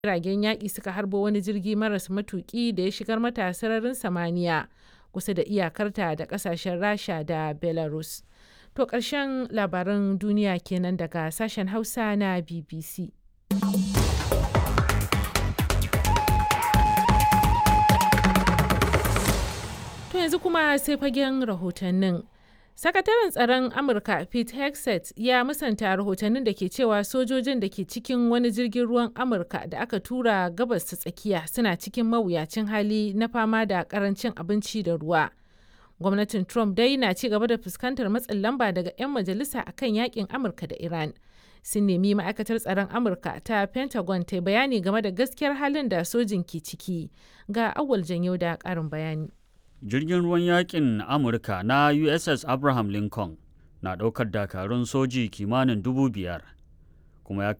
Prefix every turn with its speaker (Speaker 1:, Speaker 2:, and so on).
Speaker 1: jiragen yaƙi suka harbo wani jirgi maras matuƙi da ya shigar mata sararin samaniya kusa da iyakarta da ƙasashen rasha da belarus to ƙarshen labaran duniya kenan daga sashen hausa na bbc to yanzu kuma sai fagen rahotannin Sakataren tsaron Amurka Pete Hegseth ya musanta rahotannin da ke cewa sojojin da ke cikin wani jirgin ruwan Amurka da aka tura gabas ta tsakiya suna cikin mawuyacin hali na fama da karancin abinci da ruwa. Gwamnatin Trump dai na ci gaba da fuskantar matsin lamba daga 'yan majalisa akan yakin Amurka da Iran. Sun nemi ma'aikatar tsaron Amurka ta Pentagon ta bayani game da gaskiyar halin da sojin ke ciki. Ga awal janyo da ƙarin bayani.
Speaker 2: jirgin ruwan yakin amurka na uss abraham lincoln na ɗaukar dakarun soji kimanin dubu biyar kuma ya